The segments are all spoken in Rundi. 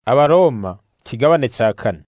abaroma kigabane ca kane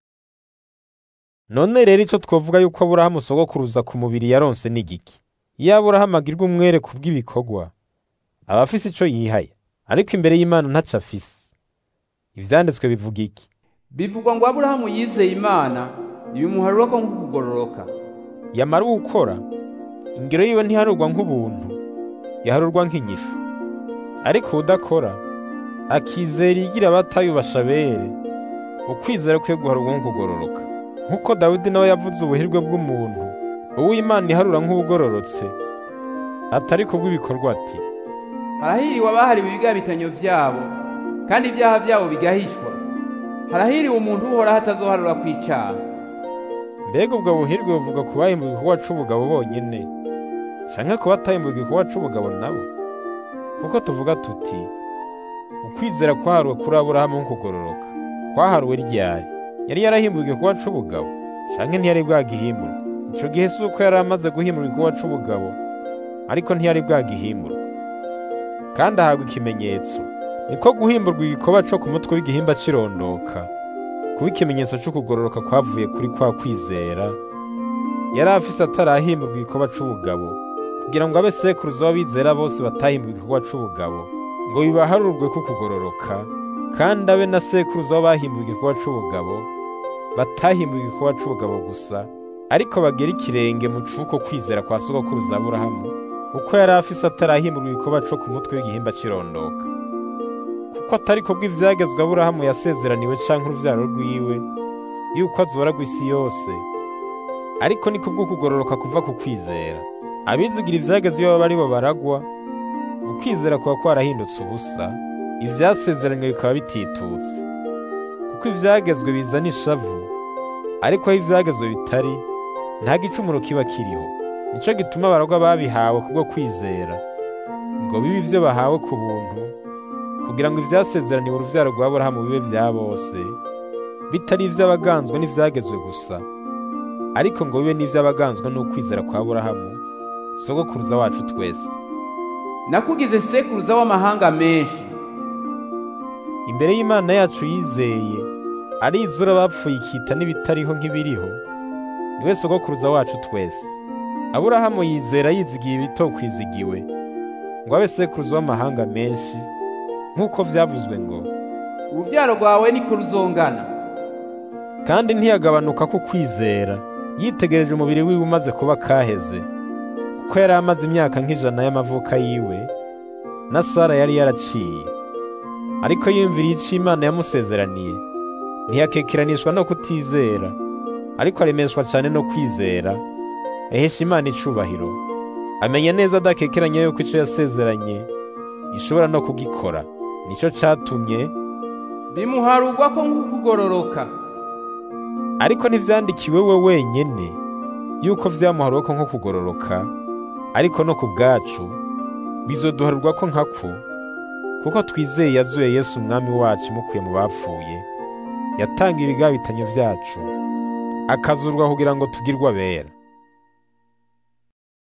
none rero ico twovuga yuko aburahamu sogokuruza ku mubiri yaronse n'igiki iyo aburahamu agirwa umwere ku bw'ibikorwa aba afise ico yihaya ariko imbere y'imana ntaco afise ivyanditswe bivuga iki bivugwa ngo aburahamu yizeye imana ibimuharura ko nk'ukugororoka yamara uwukora ingero yiwe ntiharurwa nk'ubuntu yaharurwa nk'inyishu ariko uwudakora akizera iyigira abatayubasha bere ukwizera kwiye guharurwa nk'ukugororoka nk'uko dawidi nawe yavuze ubuhirwe bw'umuntu uwo imana iharura nk'ubugororotse atari kubw'ibikorwa ati harahiriwe abahariwe ibigabitanyo vyabo kandi ibyaha vyabo bigahishwa harahiriwe umuntu uhoraho atazoharura kw'icaha mbega ubwo buhirwe buvuga ku bahimbuwe igikorwa c'ubugabo bonyene canke ku batahimbuwe igikorwa c'ubugabo nabo kuko tuvuga tuti ukwizera kwaharuwe kuri aburahamu nk'ukugororoka kwaharuwe ryari yari yarahimbuwe igikorwa c'ubugabo canke ntiyari bwagihimbura ico gihe si uko yari amaze guhimbura igikorwa c'ubugabo ariko ntiyari bwagihimbura kandi ahabwa ikimenyetso niko guhimburwa igikorwa co ku mutwe w'igihimba cirondoka kuba ikimenyetso c'ukugororoka kwavuye kuri kwa kwizera yari afise atarahimburwa igikorwa c'ubugabo kugira ngo abe sekuruza w'abizera bose batahimburwa igikorwa c'ubugabo ngo bibaharurwe ko kugororoka kandi abe na sekuruza w'abahimburwa igikorwa c'ubugabo batahimburwa igikorwa c'ubugabo gusa ariko bagera ikirenge mu cuko kwizera kwa sogokuruza aburahamu uko yari afise atarahimburwa igikorwa co ku mutwe w'igihimba cirondoka kuko atari ko bw'ivyagezwe aburahamu yasezeraniwe canke uruvyaro rwiwe yuko azoragwa isi yose ariko ni kubw'ukugororoka kuva ku kwizera abizigira ivyagezwe iyo baba ari bo baragwa ukwizera kuba kwarahindutse ubusa ivyasezeranywe bikaba bititutse kuko ivyagezwe bizana ishavu ariko aho ivyagezwe bitari nta gicumuro kiba kiriho nico gituma abaragwa babihawe kubwo kwizera ngo bibe ivyo bahawe ku buntu kugira ngo ivyasezeraniwe uruvyaro rwa Aburahamu bibe vya bose bitari ivy'abaganzwe n'ivyagezwe gusa ariko ngo bibe n'ivy'abaganzwe n'ukwizera kwa Aburahamu sogokuruza wacu twese nakugize sekuruza w'amahanga menshi imbere y'Imana yacu yizeye arizura abapfuye ikita n'ibitariho nk'ibiriho niwe sogokuruza wacu twese Aburahamu yizera yizigiye ibitokwizigiwe ngo abe sekuruza w'amahanga menshi nk'uko vyavuzwe ngo uruvyaro rwawe niko ruzongana kandi ntiyagabanuka ku kwizera yitegereje umubiri wiwe umaze kuba kaheze kuko yari amaze imyaka nk'ijana y'amavuka yiwe na Sara yari yaraciye ariko yumviriye ico Imana yamusezeraniye ntiyakekeranishwa no kutizera ariko aremeshwa cane no kwizera ahesha Imana icubahiro amenya neza adakekeranya yuko ico yasezeranye ishobora no kugikora nico catumye bimuharurwa ko nk'ukugororoka ariko ntivyandikiwe we wenyene yuko vyamuharuwe ko nko kugororoka ariko no ku bwacu bizoduharurwa ko nkako kuko twizeye yazuye Yesu umwami wacu mukuye mu bapfuye yatanga ibigabitanyo vyacu akazurwa kugira ngo tugirwe abera